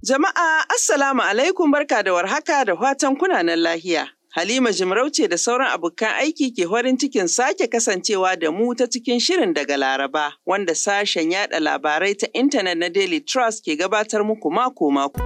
Jama'a Assalamu alaikum barka da warhaka da fatan kunanan lahiya. Halima Jimarauce da sauran abokan aiki ke farin cikin sake kasancewa da mu ta cikin shirin daga Laraba wanda sashen yada labarai ta intanet na Daily Trust ke gabatar muku mako-mako.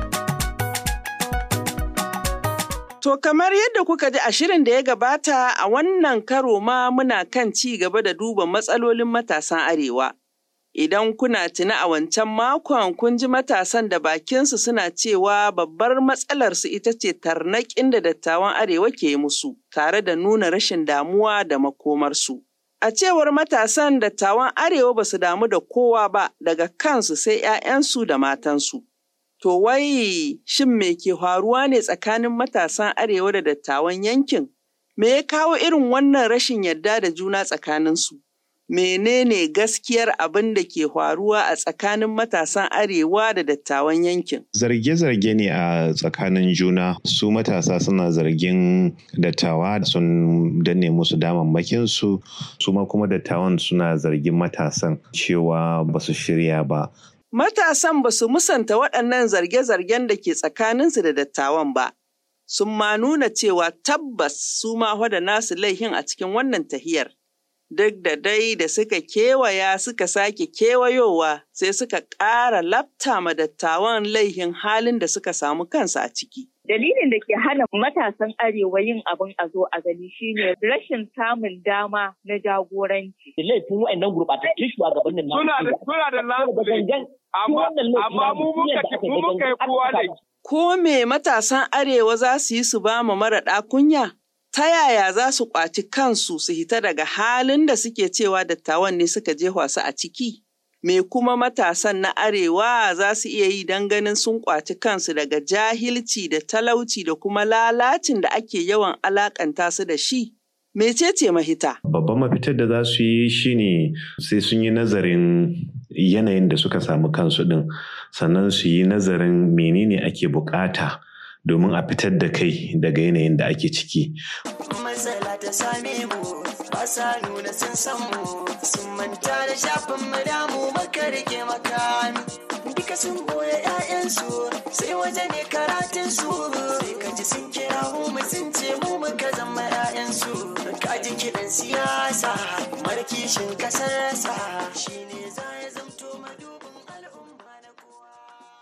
To kamar yadda kuka ji a shirin da ya gabata a wannan karo ma muna kan ci gaba da duba matsalolin matasan Arewa. Idan kuna tuna a wancan makon kun ji matasan da bakinsu suna cewa babbar matsalarsu ita ce tarnaƙin da dattawan Arewa ke musu, tare da nuna rashin damuwa da makomarsu. A cewar matasan dattawan Arewa ba su damu da kowa ba daga kansu sai ‘ya'yansu da matansu. To wai shin me ke faruwa ne tsakanin matasan Arewa da dattawan yankin? Me ya kawo irin wannan rashin yarda da juna tsakaninsu? menene gaskiyar abin da ke faruwa a tsakanin matasan arewa da dattawan yankin. Zarge-zarge ne a tsakanin juna su matasa suna zargin dattawa sun danne musu damammakinsu su ma kuma dattawan suna zargin matasan cewa ba su shirya ba. Matasan ba su musanta waɗannan zarge-zargen da ke tsakaninsu da dattawan ba. Sun ma nuna cewa tabbas su ma da nasu laihin a cikin wannan tahiyar. duk da dai da suka kewaya suka sake kewayowa sai suka ƙara lafta ma dattawan laihin halin da suka samu kansu a ciki. Dalilin da ke hana matasan arewa yin abin a zo a gani shine rashin samun dama na jagoranci. Laifin wa'annan gurɓatattun shugabannin na Suna da suna da lafiya. Amma amma mu muka mu muka yi kowa da Ko me matasan arewa za su yi su ba ma maraɗa kunya? ta yaya za su ƙwaci kansu su hita daga halin da suke cewa dattawan ne suka jefa su a ciki? Me kuma matasan na arewa za su iya yi don ganin sun ƙwaci kansu daga jahilci da talauci da kuma lalacin da ake yawan alaƙanta su da shi? Mecece mahita? Babban mafitar da za su yi shine sai sun yi nazarin yanayin da suka samu kansu ɗin, sannan su yi nazarin menene ake bukata. domin a fitar da kai daga yanayin da ake ciki. Matsala ta same mu ba sa nuna sun san mu sun manta da shafin mu damu maka rike makami. Duka sun goya ‘ya'yansu sai waje ne karatun su sai ka ji sun kira mu sun ce mu muka zama ‘ya'yansu. Ka ji kiɗan siyasa markishin kasarsa shi ne za ya zamto madubin al'umma na kowa.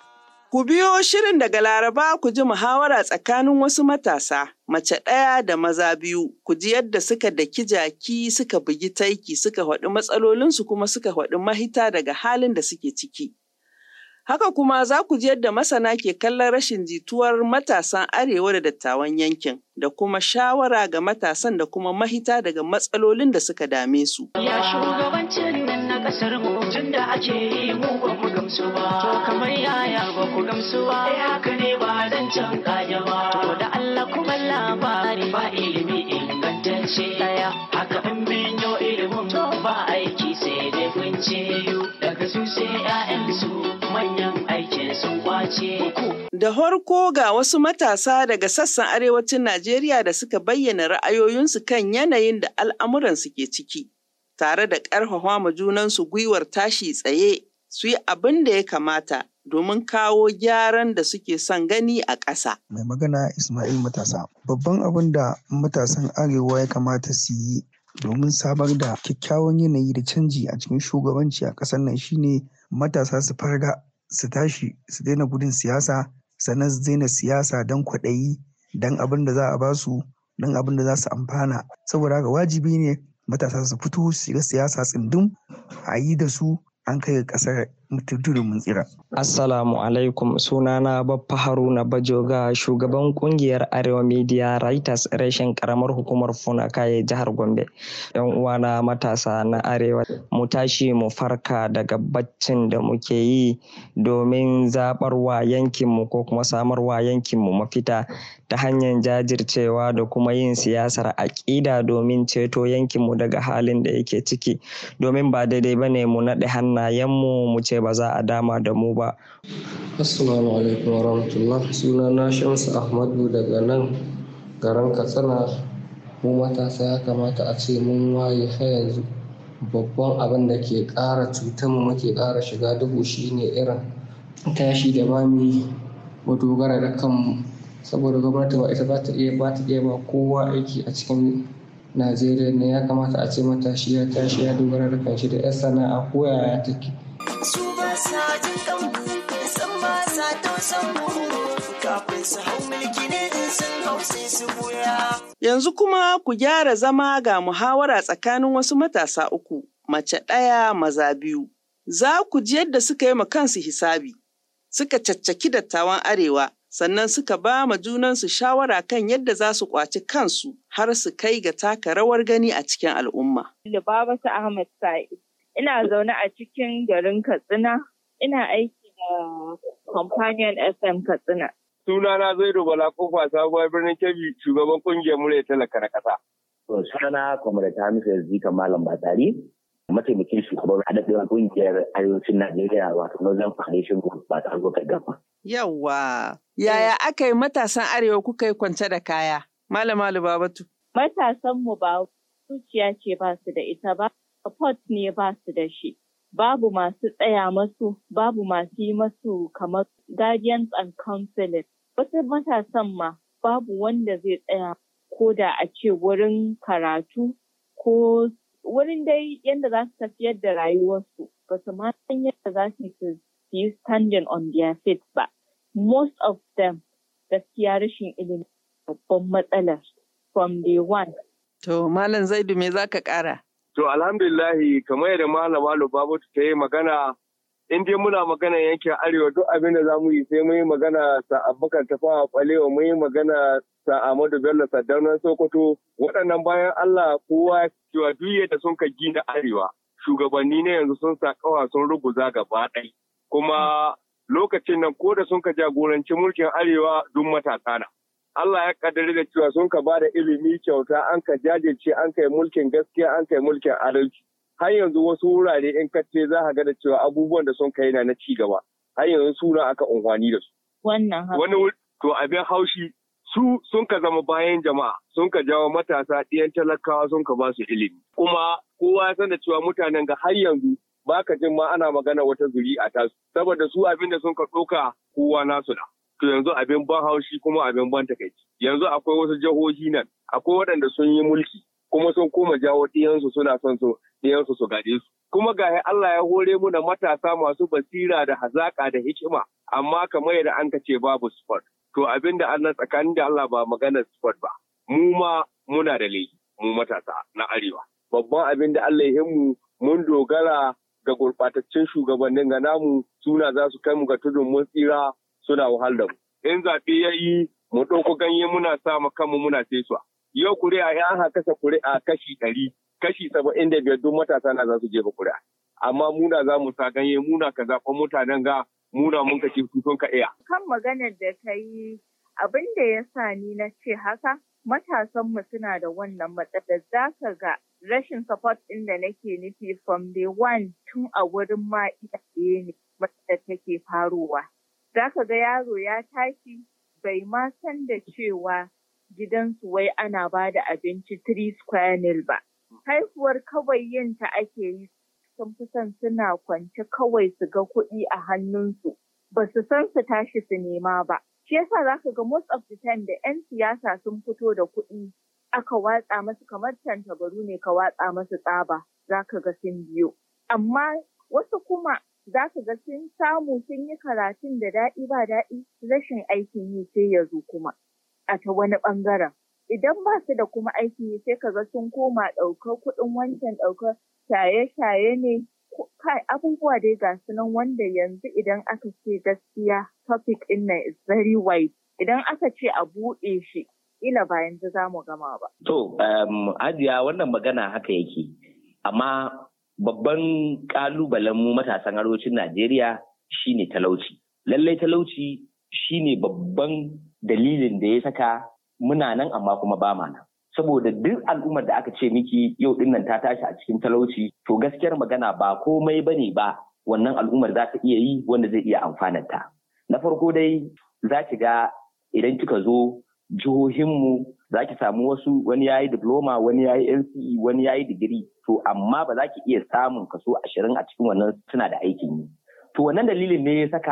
Ku biyo shirin daga Laraba ku ji muhawara tsakanin wasu matasa, mace ɗaya da maza biyu, ku ji yadda suka daki jaki suka bugi taiki suka haɗu matsalolinsu kuma suka haɗu mahita daga halin da suke ciki. Haka kuma za ku ji yadda masana ke kallon rashin jituwar matasan arewa da dattawan yankin, da kuma shawara ga matasan da kuma mahita daga matsalolin da suka dame su. Ya shugabancin nan na kasar mu tun da ake yi mu ba mu gamsu ba. To kamar yaya ba ku gamsu ba. Eh haka ne ba zan can kaya ba. To da Allah kuma labari ba ilimi ingantacce daya. Haka in binyo ilimin to ba aiki sai dai kunce. Daga su sai 'ya'yansu manyan aikin sun kwace. Da harko ga wasu matasa daga sassan arewacin Najeriya da suka bayyana ra'ayoyinsu kan yanayin da al'amuransu ke ciki, tare da ƙarfafa ma junansu gwiwar tashi tsaye su yi abin da ya kamata domin kawo gyaran da suke son gani a ƙasa. Mai magana Ismail Matasa. Babban abin da matasan Arewa ya kamata su yi domin samar da kyakkyawan yanayi da canji a cikin shugabanci a ƙasar nan shine matasa su farga su tashi su daina gudun siyasa sannan su daina siyasa don kwaɗayi don abin da za a ba su don abin da za su amfana saboda haka wajibi ne matasa su fito su shiga siyasa tsindum a yi da su an kai ƙasar mutuntun mun tsira. Assalamu alaikum sunana Baffa Haruna Bajoga shugaban kungiyar Arewa Media Writers reshen karamar hukumar Funakaye jihar Gombe. Yan uwana matasa na Arewa mu tashi mu farka daga baccin da muke yi domin zabarwa yankinmu ko kuma samarwa yankinmu mafita ta hanyar jajircewa da kuma yin siyasar aƙida domin ceto yankinmu daga halin da yake ciki domin ba daidai bane mu naɗe hannayenmu mu ce ba za a dama da mu ba. Assalamu alaikum wa rahmatullah suna na Shamsu Ahmadu daga nan garin Katsina mu matasa ya kamata a ce mun waye har yanzu babban abin da ke ƙara cutar mu muke ƙara shiga duhu shine irin tashi da ba mu yi mu dogara da kanmu saboda gwamnati ba ita ba ta iya ba ta iya ba kowa aiki a cikin najeriya ne ya kamata a ce matashi ya tashi ya dogara da kanshi da 'yan sana'a ko yaya take su ba sa jin kanmu san ba sa tausan mu kafin su hau mulki ne in sun hau sai su buya Yanzu kuma ku gyara zama ga muhawara tsakanin wasu matasa uku, mace ɗaya maza biyu. Za ku ji yadda suka yi ma kansu hisabi, suka caccaki dattawan Arewa, sannan suka ba ma junansu shawara kan yadda za su ƙwaci kansu har su kai ga taka rawar gani a cikin al'umma. Lubabatu Ahmad Sa'id. Ina zaune a cikin garin Katsina. Ina aiki da Companion FM Katsina. Sunana Zaidu Bala Kofa sabuwar birnin Kebbi shugaban kungiyar murya talaka na ƙasa. To sunana Comrade Hamisu Yazika Malam Batsari, mataimakin shugaban haɗaɗɗen kungiyar arewacin Najeriya wato Northern Foundation Group ba ta harkar gaba. Yawwa, yaya aka yi matasan Arewa kuka yi kwance da kaya? Malama Lubabatu. Matasanmu ba zuciya ce ba su da ita ba, support ne ba su da shi. Babu masu tsaya masu, babu masu yi masu kamar guardians and counseling. Wasu matasan ma babu wanda zai tsaya ko da a ce wurin karatu ko wurin dai yadda za su tafiyar da rayuwarsu ba su ma san yadda za su su yi standing on their feet ba. Most of them gaskiya rashin ilimi babban matsalar from day one. To, Malam Zaidu me za ka ƙara? To alhamdulillahi kamar yadda malama Lubabatu ta yi magana in dai muna magana yankin arewa duk abin da za mu yi sai mu yi magana sa abubakar tafawa balewa mu yi magana sa Ahmadu Bello Saddaunan Sokoto waɗannan bayan Allah kowa cewa duk yadda sun ka gina arewa shugabanni ne yanzu sun sa kawa sun ruguza gaba ɗaya kuma lokacin nan ko da sun ka jagoranci mulkin arewa duk matasa na. Allah ya kaddari da cewa sun ka bada ilimi kyauta an ka jajirce an kai mulkin gaskiya an kai mulkin adalci. Har yanzu wasu wurare in kace za ka ga da cewa abubuwan da sun kai na na ci gaba. Har yanzu suna aka unhwani da su. Wannan haka. Wani wuri- to abin haushi su sun ka zama bayan jama'a sun ka jawo matasa ɗiyan talakawa sun ka ba su ilimi. Kuma kowa ya san da cewa mutanen ga har yanzu ba ka jin ma ana magana wata zuri'a tasu saboda su abin da sun ka ɗauka kowa nasu na. to yanzu abin ban haushi kuma abin ban takaici yanzu akwai wasu jihohi nan akwai waɗanda sun yi mulki kuma sun koma jawo ɗiyansu suna son su ɗiyansu su gaje su kuma ga Allah ya hore mu da matasa masu basira da hazaƙa da hikima amma kamar yadda an ka ce babu sport to abin da Allah tsakanin da Allah ba maganar sport ba mu ma muna da laifi mu matasa na arewa babban abin da Allah ya mu mun dogara ga gurɓataccen shugabannin ga namu suna za su kai mu ga tudun mun tsira suna wahal da mu. In zaɓe ya yi mu ɗauko ganye muna sa mu kanmu muna sesuwa. Yau kuri'a ya aka kasa kuri'a kashi ɗari, kashi saba'in da biyar duk matasa na za su jefa kuri'a. Amma muna za mu sa ganye muna ka zaɓa mutanen ga muna mun ka ce su sun ka iya. Kan maganar da ta yi abin da ya sa ni na ce haka matasanmu suna da wannan matsalar za ka ga rashin support ɗin da nake nufi from day one tun a wurin ma iyaye ne wadda take faruwa. Za ka ga yaro ya tashi bai ma san da cewa gidansu wai ana ba da abinci 3 square meal ba. Haihuwar kawai yin ta ake yi sun fi son suna kwance kawai su ga kuɗi a hannunsu. Ba su san su tashi su nema ba. Shi yasa za ka ga most of the time da 'yan siyasa sun fito da kuɗi aka watsa masu kamar tantabaru ne ka watsa masu tsaba za ka ga sun biyo. Amma wasu kuma za ka ga sun samu sun yi karatun da daɗi ba daɗi rashin aikin yi sai ya zo kuma a ta wani ɓangaren. Idan ba su da kuma aikin yi sai ka ga sun koma ɗaukar kuɗin wancan ɗaukar shaye-shaye ne kai abubuwa dai ga su nan wanda yanzu idan aka ce gaskiya topic ɗin nan is very wide idan aka ce a buɗe shi ila ba yanzu za mu gama ba. To, um, Hajiya wannan magana haka yake, amma babban ƙalubalen mu matasan arewacin Najeriya shine talauci. Lallai talauci shine babban dalilin da ya saka muna nan amma kuma ba ma nan. Saboda duk al'ummar da aka ce miki yau din nan ta tashi a cikin talauci, to gaskiyar magana ba komai bane ba wannan al'ummar za ta iya yi wanda zai iya amfananta. Na farko dai za ki ga idan kika zo jihohinmu za ki samu wasu wani ya yi diploma wani ya yi NCE wani ya yi digiri to amma ba za ki iya samun kaso ashirin a cikin wannan suna da aikin yi. To wannan dalilin ne ya saka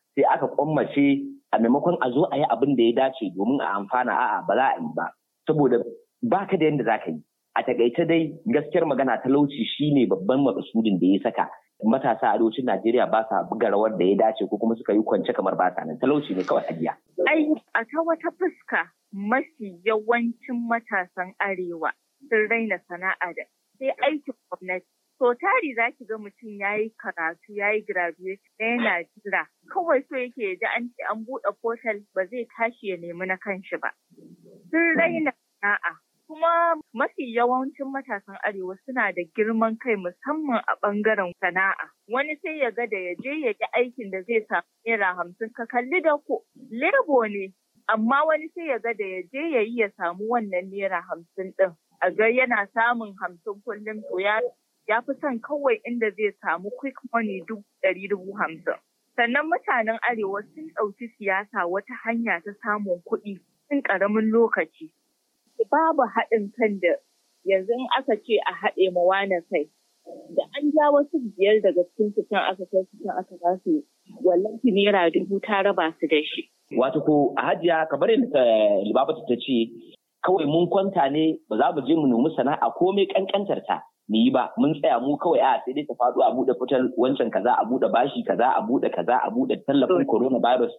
sai aka kwammace a maimakon a zo a yi abin da ya dace domin a amfana a'a ba za a yi ba saboda ba ka da yadda za ka yi a takaice dai gaskiyar magana talauci shine babban makasudin da ya saka matasa a arewacin Najeriya ba sa buga rawar da ya dace ko kuma suka yi kwance kamar ba sa nan talauci ne kawai hajiya. Ai a ta wata fuska mafi yawancin matasan arewa sun raina sana'a da sai aikin gwamnati. So tari za ki ga mutum ya yi karatu ya yi graduation yana jira kawai so yake ji an ce an buɗe portal ba zai tashi ya nemi na kanshi ba. Sun raina sana'a kuma mafi yawancin matasan arewa suna da girman kai musamman a ɓangaren sana'a wani sai ya ga da ya je ya yi aikin da zai samu naira hamsin ka kalli da ko lebo ne amma wani sai ya ga da ya je ya yi ya samu wannan naira hamsin ɗin a ga yana samun hamsin kullum to ya ya fi son kawai inda zai samu quick money dubu ɗari dubu hamsin sannan mutanen arewa sun ɗauki siyasa wata hanya ta samun kuɗi cikin ƙaramin lokaci babu haɗin kan da yanzu in aka ce a haɗe ma wane kai da an ja wasu biyar daga cikin su can aka kai su can aka ba su wallahi naira dubu ta raba su da shi. Wato ko a hajiya kamar yadda Libabatu ta ce kawai mun kwanta ne ba za mu je mu nemi sana'a komai kankantar ta mu yi ba mun tsaya mu kawai a sai dai ta faɗo a buɗe fitar wancan kaza a buɗe bashi kaza a buɗe kaza a buɗe tallafin coronavirus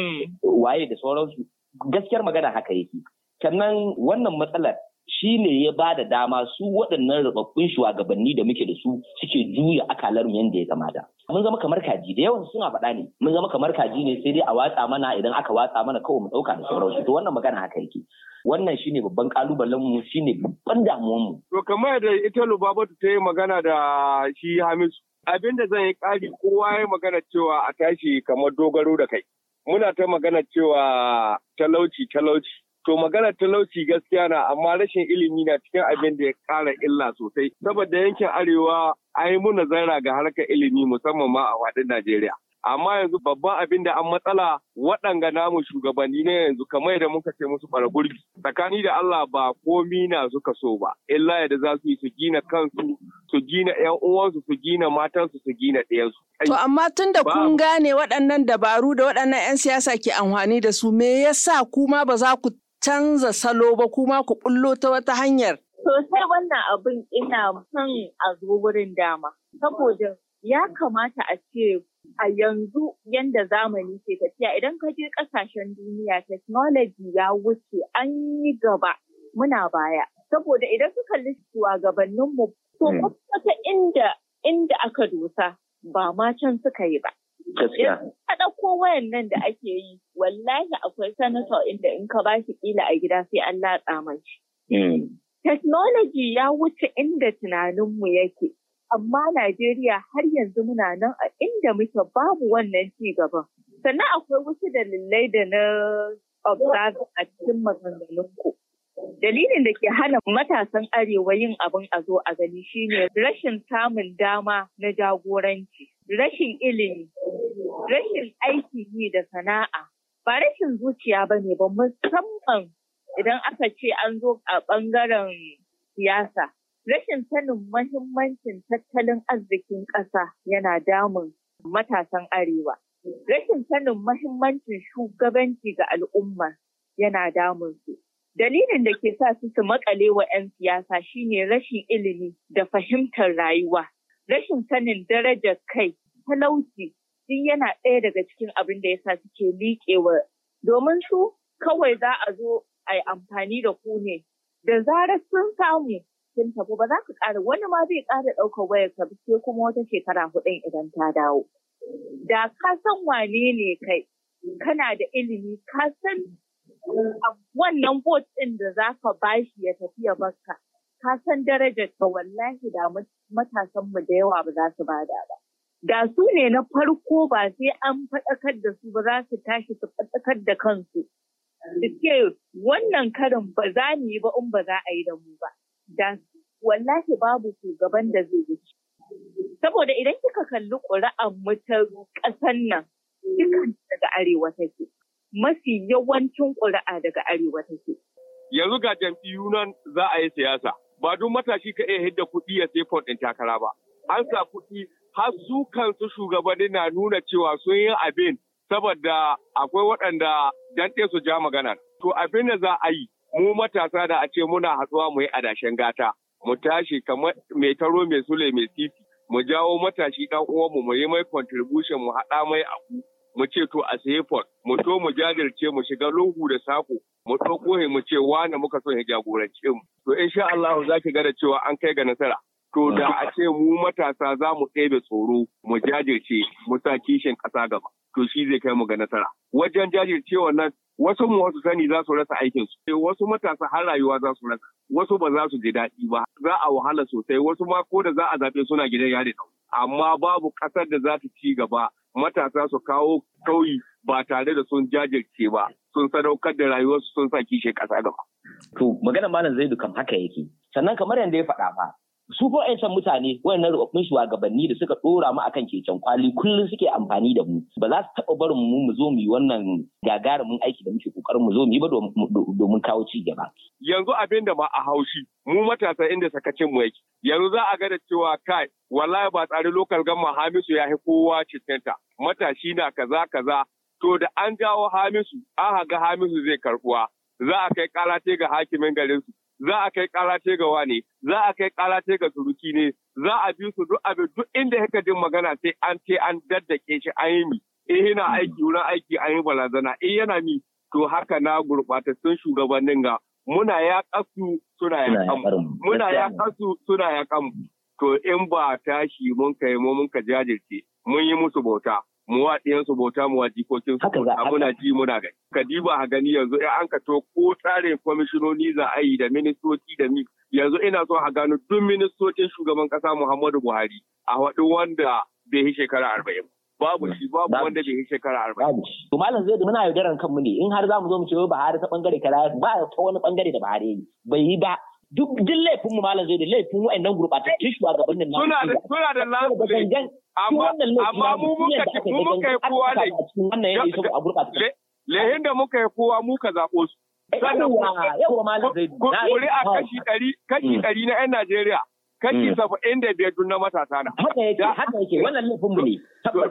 waye da sauransu gaskiyar magana haka yake sannan wannan matsalar shi ne ya ba da dama su waɗannan rubabbun shugabanni da muke da su suke juya akalar yadda ya kamata. Mun zama kamar kaji da yawan suna faɗa ne mun zama kamar kaji ne sai dai a watsa mana idan aka watsa mana kawai mu ɗauka da sauransu to wannan magana haka yake. Wannan shine babban kalubalen mu shine babban damuwan mu. To kamar da ita Lubabatu ta yi magana da shi Hamisu abin da zan yi ƙari kowa ya magana cewa a tashi kamar dogaro da kai. Muna ta magana cewa talauci talauci To maganar talauci gaskiya na amma rashin ilimi na cikin abin da ya ƙara illa sosai. Saboda yankin Arewa an yi muna zaira ga harkar ilimi musamman ma a faɗin Najeriya. Amma yanzu babban abin da an matsala waɗanga namu shugabanni na yanzu kamar yadda muka ce musu fara gurbi. Tsakani da Allah ba komi na suka so ba. Illa yadda za su yi su gina kansu, su gina ‘yan uwansu, su gina matansu, su gina ɗayansu. To amma tun da kun gane waɗannan dabaru da waɗannan 'yan siyasa ke amfani da su me yasa kuma ba za ku canza salo ba kuma ku bullo ta wata hanyar. Sosai wannan abin ina son a zo wurin dama. Saboda ya kamata a ce a yanzu yanda zamani ke tafiya idan ka je kasashen duniya technology ya wuce an yi gaba muna baya. Saboda idan ka kalli shugabanninmu to wata inda inda aka dosa ba ma can suka yi ba. Gaskiya. A ɗauko wayan nan da ake yi, wallahi akwai sanata inda in ka ba shi ƙila a gida sai an latsa mashi. Technology ya wuce inda tunaninmu yake, amma Najeriya har yanzu muna nan a inda muke babu wannan ci gaban. Sannan akwai wasu dalilai da na observe a cikin maganganunku. Dalilin da ke hana matasan arewa yin abin a zo a gani shine rashin samun dama na jagoranci, rashin ilimi, rashin aiki yi da sana'a, ba rashin zuciya ba ne ba musamman idan aka ce an zo a ɓangaren siyasa. Rashin sanin mahimmancin tattalin arzikin ƙasa yana damun matasan arewa. Rashin sanin mahimmancin shugabanci ga al'umma yana damun su. Dalilin da ke sa su su makale wa 'yan siyasa shine rashin ilimi da fahimtar rayuwa, rashin sanin darajar kai, talauci, duk yana ɗaya daga cikin abin da ya sa suke liƙewa. Domin su kawai za a zo a yi amfani da ku ne, da zarar sun samu sun tafi ba za ka ƙara wani ma zai ƙara ɗaukar wayar ka sai kuma wata shekara hudun idan ta dawo. Da ka san wane ne kai, kana da ilimi, ka san wannan bot ɗin da za ka bashi ya tafi ya baka ka san darajar ta wallahi da matasan mu da yawa ba za su bada ba da su ne na farko ba sai an faɗakar da su ba za su tashi su faɗakar da kansu da ce wannan karin ba za mu yi ba in ba za a yi da mu ba da wallahi babu shugaban da zai yi saboda idan kika kalli ƙuri'an mu ta ƙasan nan dukan daga arewa take mafi yawancin ƙuri'a daga arewa take. Yanzu ga jam'iyyu nan za a yi siyasa. Ba duk matashi ka iya hidda kuɗi ya sai ɗin takara ba. An sa kuɗi har su kansu shugabanni na nuna cewa sun yi abin saboda akwai waɗanda dan su ja magana. To abin da za a yi mu matasa da a ce muna hatsuwa mu yi adashen gata mu tashi kamar mai taro mai sule mai titi mu jawo matashi dan uwanmu mu yi mai contribution mu haɗa mai abu mu ce to a sayi fort mu to mu jajirce mu shiga lungu da sako mu ɗauko mu ce wane muka so ya jagorance mu to insha Allah za ki ga da cewa an kai ga nasara to da a ce mu matasa za mu ɗebe tsoro mu jajirce mu sa kishin ƙasa gaba to shi zai kai mu ga nasara wajen jajircewa nan wasu mu wasu sani za su rasa aikin su wasu matasa har rayuwa za su rasa wasu ba za su ji daɗi ba za a wahala sosai wasu ma ko da za a zaɓe suna gidan yari amma babu ƙasar da za ta ci gaba matasa su kawo kauyi ba tare da sun jajirce ba sun sadaukar da rayuwarsu sun sa kishe ƙasa gaba. To magana malam Zaidu kam haka yake sannan kamar yadda ya faɗa fa su ko ƴan mutane wayannan rubabbun shugabanni da suka dora mu akan keken kwali kullum suke amfani da mu ba za su taɓa barin mu mu zo mu yi wannan gagarumin aiki da muke kokarin mu zo mu yi ba domin kawo ci gaba. Yanzu abin da ma a haushi mu matasa inda sakacin mu yake yanzu za a ga da cewa kai wallahi ba tsari lokal gamma Hamisu ya kowa cikinta matashi na kaza kaza to da an jawo Hamisu an ga Hamisu zai karbuwa za a kai kalace ga hakimin garinsu za a kai kalace ga wane, za a kai kalace ga suruki ne, za a bi su duk abin duk inda haka jin magana sai an ce an daddake shi an yi mi. Eh yana aiki wurin aiki an yi barazana, eh yana mi. To haka na gurɓatattun shugabannin ga muna ya kasu suna ya kamu. Muna ya kasu suna ya kamu. To in ba tashi mun kai mu mun ka jajirce mun yi musu bauta. mu wa ɗiyansu bauta mu wa jikokin su bauta muna ji muna gani. Kadiba a gani yanzu in an ka to ko tsarin kwamishinoni za a yi da ministoci da mi yanzu ina so a gano duk ministocin shugaban ƙasa Muhammadu Buhari a waɗin wanda bai yi shekara arba'in. Babu shi babu wanda bai yi shekara arba'in. To malam zai da muna yaudaran kanmu ne in har za mu zo mu ce Buhari ta bangare kaza ba ta wani bangare da Buhari yi bai yi ba duk duk laifin mu malam zai da laifin wa'annan gurɓatattun shugabannin nan. Suna da suna da lafiya. amma amma mu muka ci mu muka yi kowa ne lehin da muka yi kowa muka zaɓo su kuri a kashi ɗari kashi ɗari na 'yan Najeriya kashi saba'in da biyar na matasa na. Haka yake, haka yake, wannan laifin mu ne.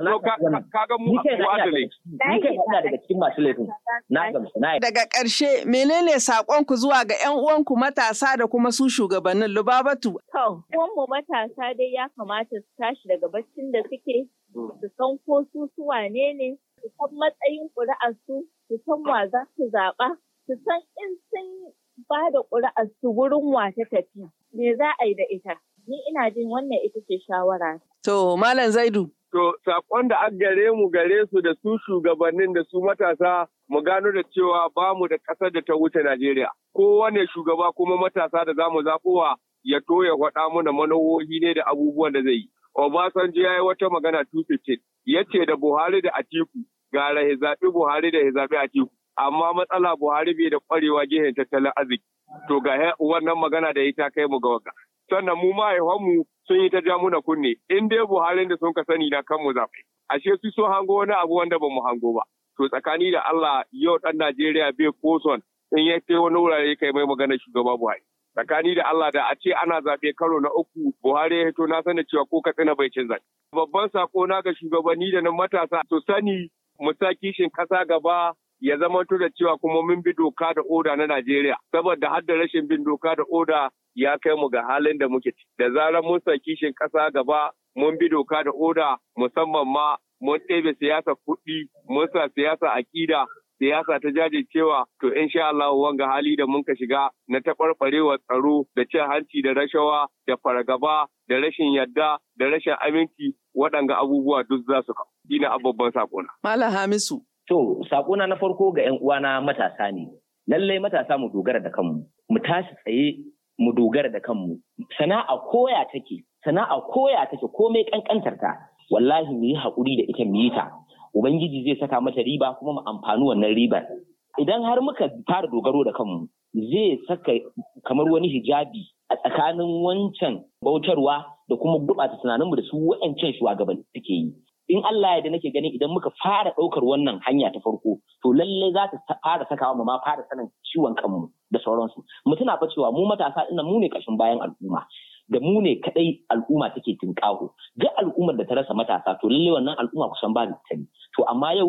Kaga mu a adalai. Ni kai ina daga cikin masu laifin. Na gamsu, na Daga ƙarshe, menene saƙonku zuwa ga 'yan uwanku matasa da kuma su shugabannin Lubabatu? To, uwanmu matasa dai ya kamata su tashi daga baccin da suke, su san ko su su wane ne, su san matsayin ƙuri'arsu, su san wa za su zaɓa, su san in sun ba da ƙuri'arsu wurin wa ta tafi. Me za a yi da ita? Ni ina jin wannan ita ce shawara. To, Malam Zaidu. To, saƙon da an gare mu gare su da su shugabannin da su matasa mu gano da cewa ba mu da ƙasar da ta wuce Najeriya. Kowane shugaba kuma matasa da za mu zaɓowa ya to ya faɗa mana manohohi ne da abubuwan da zai yi. Obasanjo ya yi wata magana 215 ya ce da Buhari da Atiku gara ya zaɓi Buhari da ya zaɓi Atiku. Amma matsala Buhari bai da ƙwarewa gehen tattalin arziki. To ga wannan magana da ita kai mu ga waka. Sannan mu mahaifanmu sun yi ta ja muna kunne in dai Buhari da sun ka sani na kanmu zaɓe. Ashe su so hango wani abu wanda ba mu hango ba. To tsakani da Allah yau ɗan Najeriya bai koson in ya kai wani wurare kai mai magana shugaba Buhari. Tsakani da Allah da a ce ana zaɓe karo na uku Buhari ya hito na sani cewa ko Katsina bai cin zaɓe. Babban sako na ga shugabanni da na matasa su sani mu sa kishin ƙasa gaba ya zamanto da cewa kuma mun bi doka da oda na Najeriya saboda har da rashin bin doka da oda ya kai mu ga halin da muke ci. Da zarar mun sa kishin ƙasa gaba mun bi doka da oda musamman ma mun ɗebe siyasa kuɗi mun sa siyasa aƙida siyasa ta jajircewa to insha Allah wanga hali da mun ka shiga na taɓarɓarewa tsaro da cin hanci da rashawa da fargaba da rashin yadda da rashin aminci waɗanga abubuwa duk za su kawo. Ina babban sakona. Malam Hamisu. To, sakona na farko ga 'yan uwana matasa ne. Lallai matasa mu dogara da kanmu, mu tashi tsaye mu dogara da kanmu. Sana'a koya take, sana'a koya take komai kankantar ta. Wallahi mu yi haƙuri da ita mu yi ta. Ubangiji zai saka mata riba kuma mu amfani wannan ribar. Idan har muka fara dogaro da kanmu, zai saka kamar wani hijabi a tsakanin wancan bautarwa da kuma gurɓata tunaninmu da su wa'ancan shugabanni suke yi. in Allah ya da nake ganin idan muka fara ɗaukar wannan hanya ta farko to lalle za ta fara sakawa mu ma fara sanin ciwon kanmu da sauransu mu tuna fa cewa mu matasa ina mu ne kashin bayan al'umma da mu ne kadai al'umma take tinkaho duk al'ummar da ta rasa matasa to lalle wannan al'umma kusan ba ta to amma yau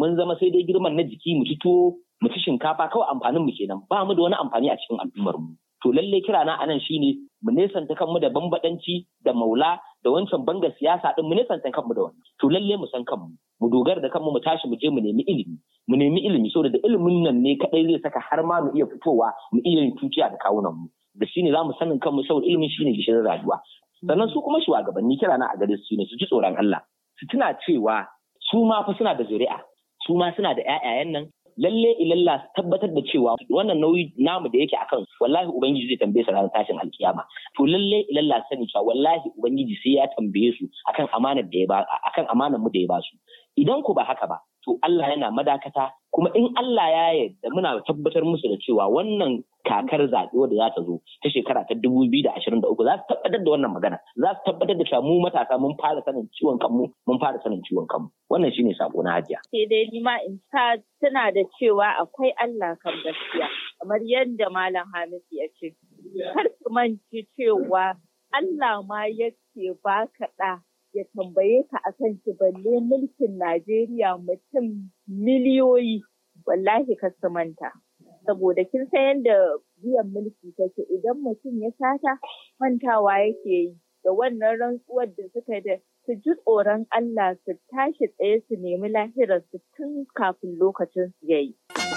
mun zama sai dai girman na jiki mu ci tuwo mu ci shinkafa kawai amfanin mu kenan ba mu da wani amfani a cikin al'ummar mu to lalle kira na anan shine mu nesanta kanmu da bambadanci da maula da wancan banga siyasa din mu nesanta kanmu da wannan to lalle mu san kanmu mu dogara da kanmu mu tashi mu je mu nemi ilimi mu nemi ilimi saboda da ilimin nan ne kadai zai saka har ma mu iya fitowa mu iya yin tuciya da kawunan mu da shine za mu sanin kanmu saboda ilimin shine gishirin rayuwa sannan su kuma shugabanni kira na a gare su ne su ji tsoron Allah su tuna cewa su ma fa suna da zuri'a su ma suna da ƴaƴayen nan lalle ilalla su tabbatar da cewa wannan nauyi namu da yake akan wallahi ubangiji zai tambaye su ranar tashin alkiyama to lalle ilalla sani cewa wallahi ubangiji sai ya tambaye su akan amanar da ya ba akan amanar mu da ya ba su idan ku ba haka ba to Allah yana madakata kuma in Allah ya yarda muna tabbatar musu da cewa wannan kakar zaɓe wadda za ta zo ta shekara ta dubu biyu da ashirin da uku za su tabbatar da wannan magana za su tabbatar da cewa mu matasa mun fara sanin ciwon kanmu mun fara sanin ciwon kanmu wannan shine sako na hajiya. Sai dai ni ma in ta tana da cewa akwai Allah kan gaskiya kamar yadda Malam Hamisu ya ce. Kar su manci cewa Allah ma yake baka ɗa ya tambaye ka akan ki balle mulkin Najeriya mutum miliyoyi wallahi ka manta. Saboda kin san yadda biyan mulki take idan mutum ya sata mantawa yake yi da wannan rantsuwar da suka da su ji tsoron Allah su tashi tsaye su nemi lahirarsu tun kafin lokacin su yayi.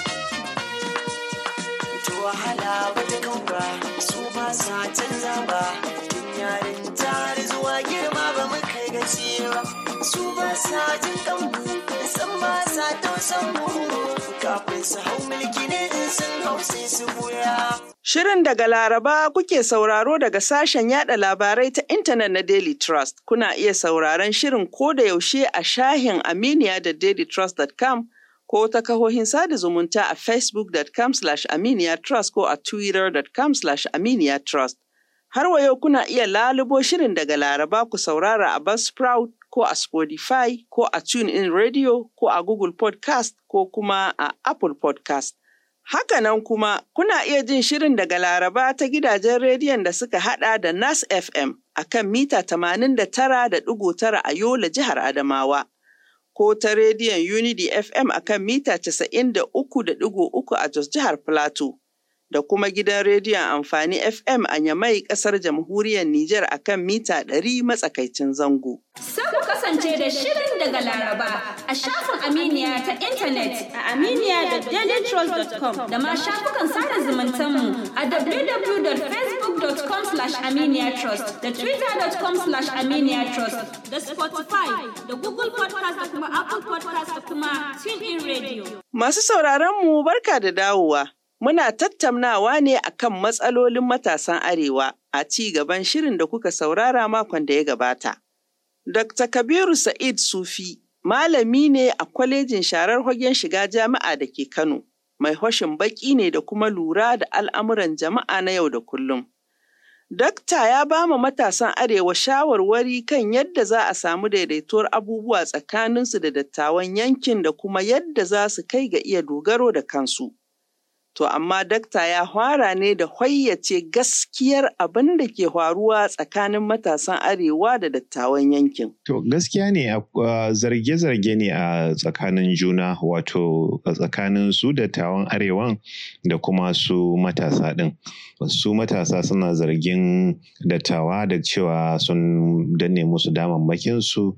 wahala wata kanka su ba sa canza ba tun yarin tare zuwa girma ba mu kai gaci ba su ba sa jin kanmu san ba sa tausan mu kafin su hau mulki ne in sun hau sai su buya Shirin daga Laraba kuke sauraro daga sashen yada labarai ta intanet na Daily Trust. Kuna iya sauraron shirin ko da yaushe a shahin Aminiya da dailytrust.com ko ta kahohin sada zumunta a facebook.com aminiya trust ko a twitter.com aminiya trust. Har wa yau kuna iya lalubo shirin daga Laraba ku saurara a Buzzsprout ko a Spotify ko a TuneIn Radio ko a Google Podcast ko kuma a Apple Podcast. Hakanan kuma kuna iya jin shirin daga Laraba ta gidajen rediyon da suka hada da Nas FM a kan mita 89.9 a Yola jihar Adamawa. ko ta rediyon Unity FM a kan mita 93.3 a Jos jihar Plateau, da kuma gidan rediyon amfani FM a Yamai kasar jamhuriyar Nijar a kan mita 100 matsakaicin zango. Sai ku kasance da shirin daga Laraba a shafin Aminiya ta intanet a aminiya.dailytrust.com da ma shafukan sada zumuntanmu a www.facebook.com aminiyatrust da twitter.com aminiyatrust da Spotify da Google podcast da kuma Apple podcast da kuma TuneIn Radio. Masu sauraron mu barka da dawowa. Muna tattaunawa ne akan matsalolin matasan Arewa a ci gaban shirin da kuka saurara makon da ya gabata. Dr. Kabiru Sa'id Sufi malami ne a kwalejin sharar hagen shiga jami'a da ke Kano, mai hoshin baki ne da kuma lura da al'amuran jama'a na yau da kullum. Dakta ya ba ma matasan Arewa shawarwari kan yadda za a samu daidaituwar abubuwa tsakaninsu da dattawan yankin da kuma yadda za su kai ga iya dogaro da kansu. To amma dakta ya fara ne da hoyyace gaskiyar abin da ke faruwa tsakanin matasan arewa da dattawan yankin. To gaskiya ne zarge-zarge ne a tsakanin juna wato a tsakanin su dattawan arewan da kuma su matasa ɗin. Su matasa suna zargin dattawa da cewa sun danne musu damammakin su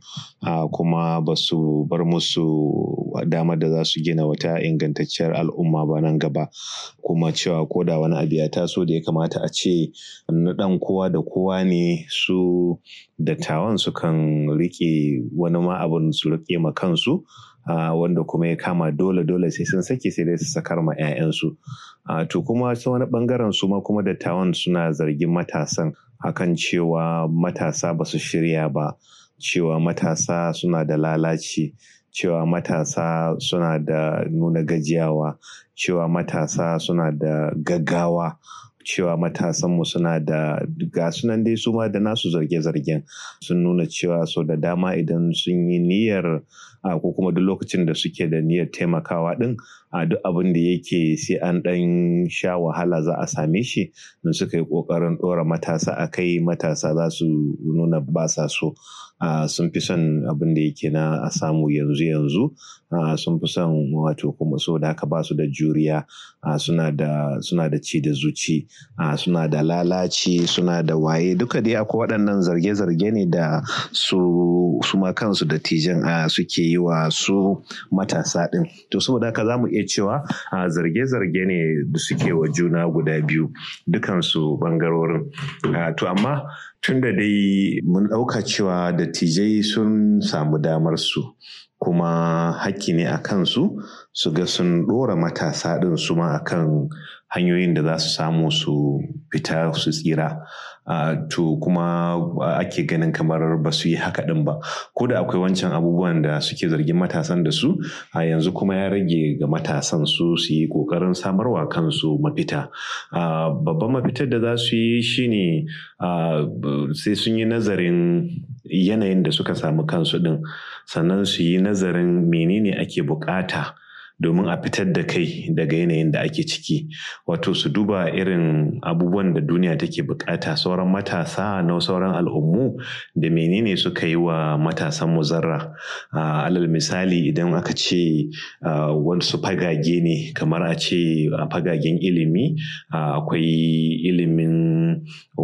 kuma ba su bar musu damar da za su gina wata ingantacciyar al'umma ba nan gaba. kuma cewa ko da wani abu ya taso da ya kamata a ce na ɗan kowa da kowa ne su dattawan sukan riƙe wani ma abin su riƙe ma kansu Uh, wanda kuma ya kama dole dole sai sun sake sai dai su sakar ma 'ya'yansu uh, to kuma ta wani bangaren su ma kuma dattawan suna zargin matasan akan cewa matasa ba su shirya ba cewa matasa suna da lalaci cewa matasa suna da nuna gajiyawa cewa matasa suna da gaggawa cewa matasanmu suna da ga sunan dai su ma da nasu zarge-zargen sun nuna cewa sau da dama idan sun yi niyyar ko kuma duk lokacin da suke da niyyar taimakawa din a duk abin da yake sai an ɗan sha wahala za a same shi in suka yi ƙoƙarin ɗora matasa a kai matasa za su nuna ba sa so sun fi son abin da yake na a samu yanzu yanzu sun fi son wato kuma so da haka ba su da juriya suna da suna da ci da zuci suna da lalaci suna da waye duka dai akwai waɗannan zarge-zarge ne da su su ma kansu da tijan suke yi wa su matasa ɗin to saboda haka za mu iya cewa zarge-zarge ne da suke wa juna guda biyu dukansu ɓangarorin to amma tun da dai mun ɗauka cewa dattijai sun samu damar su kuma hakki ne a kansu su ga sun ɗora matasa ɗin su ma akan hanyoyin da za su samu su fita su tsira Uh, to kuma uh, ake ganin kamar ba su yi haka ɗin ba ko da akwai wancan abubuwan da suke zargin matasan da su a uh, yanzu kuma ya rage ga matasan su su yi ƙoƙarin samarwa kansu mafita babban mafitar da za su yi shine sai sun yi nazarin yanayin da suka samu kansu ɗin sannan su yi nazarin menene ake bukata domin a fitar da kai daga yanayin da ake ciki wato su duba irin abubuwan da duniya take bukata sauran matasa na sauran al'ummu da menene suka yi wa matasan muzarra alal misali idan aka ce wasu fagage ne kamar a ce a fagagen ilimi akwai ilimin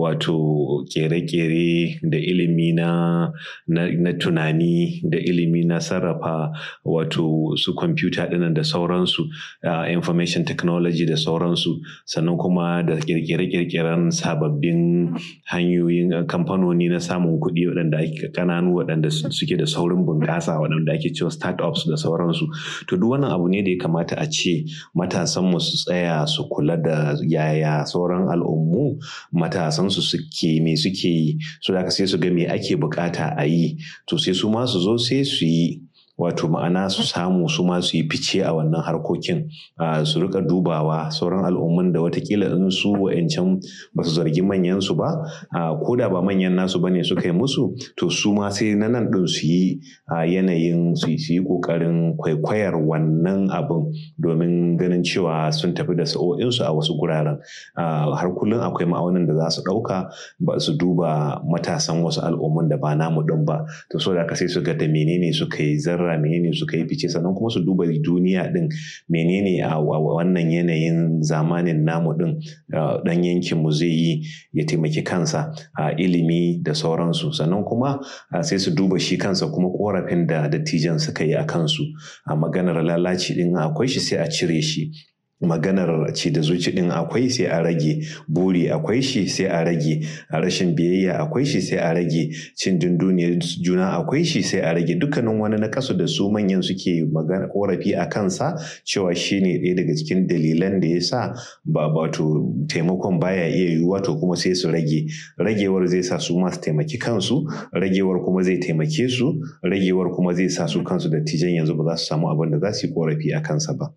wato kere-kere da ilimi na, na, tunani da ilimi na sarrafa wato su kwamfuta ɗinan da sauransu uh, information technology da sauransu sannan kuma da kirkire-kirkiren sababbin hanyoyin uh, kamfanoni na samun kuɗi waɗanda ake kananu waɗanda suke da saurin bunƙasa waɗanda ake cewa startups da sauransu to duk wannan abu ne da ya kamata a ce matasan mu su tsaya su kula da yaya sauran al'ummu matasan su suke me suke yi so da sai su ga me ake bukata a yi to sai su ma su zo sai su yi wato ma'ana su samu su ma su yi fice a wannan harkokin su rika dubawa sauran al'ummun da watakila in su wa'ancan ba su zargi manyan su ba ko da ba manyan nasu bane suka yi musu to su ma sai na nan din su yi yanayin su yi kokarin kwaikwayar wannan abin domin ganin cewa sun tafi da sa'o'insu a wasu guraren har kullum akwai ma'aunin da za su ɗauka ba su duba matasan wasu al'ummun da ba namu ɗin ba to so da sai su ga da menene suka yi zarra zarra menene suka yi fice sannan kuma su duba duniya din menene a wannan yanayin zamanin namu din dan yankin mu zai yi ya taimaki kansa a ilimi da sauransu sannan kuma sai su duba shi kansa kuma korafin da dattijan suka yi a kansu a maganar lalaci din akwai shi sai a cire shi maganar ci da zuci din akwai sai a rage buri akwai shi sai a rage a rashin biyayya akwai shi sai a rage cin dunduniyar juna akwai shi sai a rage dukkanin wani na kasu da su manyan suke magana korafi a kansa cewa shi ne ɗaya daga cikin dalilan da ya sa ba wato taimakon baya iya yiwuwa to kuma sai su rage ragewar zai sa su masu taimaki kansu ragewar kuma zai taimake su ragewar kuma zai sa su kansu da tijan yanzu ba za su samu abin da za su yi korafi a kansa ba.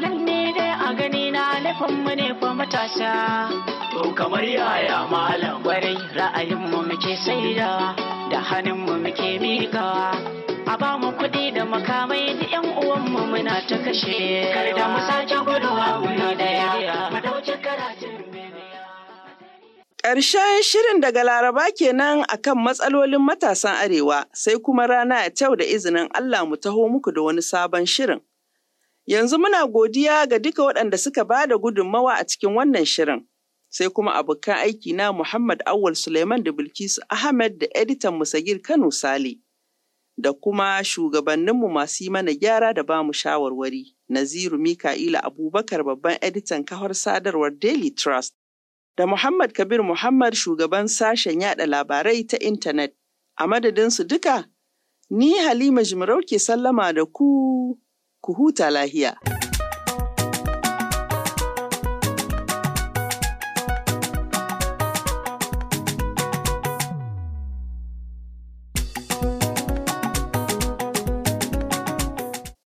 a gani na mu ne fa matasa. To kamar yaya malam gwarai ra'ayinmu muke saida da hannunmu muke miƙawa. A ba mu kuɗi da makamai da ‘yan uwanmu muna ta kashe. Kar da mu sake guduwa muna da yaya. Mu dauki karatun Ƙarshen shirin daga Laraba kenan akan matsalolin matasan Arewa sai kuma rana ya kyau da izinin Allah mu taho muku da wani sabon shirin. Yanzu muna godiya ga duka waɗanda suka ba da gudunmawa a cikin wannan shirin. Sai kuma abokan aiki na Muhammad Awal Suleiman da Bilkisu Ahmed da editan Musagir Kano Sale. Da kuma shugabanninmu masu yi mana gyara da bamu shawarwari. Naziru Mika'ila Abubakar babban editan kawar sadarwar Daily Trust. Da Muhammad Kabir Muhammad shugaban sashen yada labarai ta intanet. A madadinsu duka, ni Halima Jimarau ke sallama da ku. ku huta lahiya.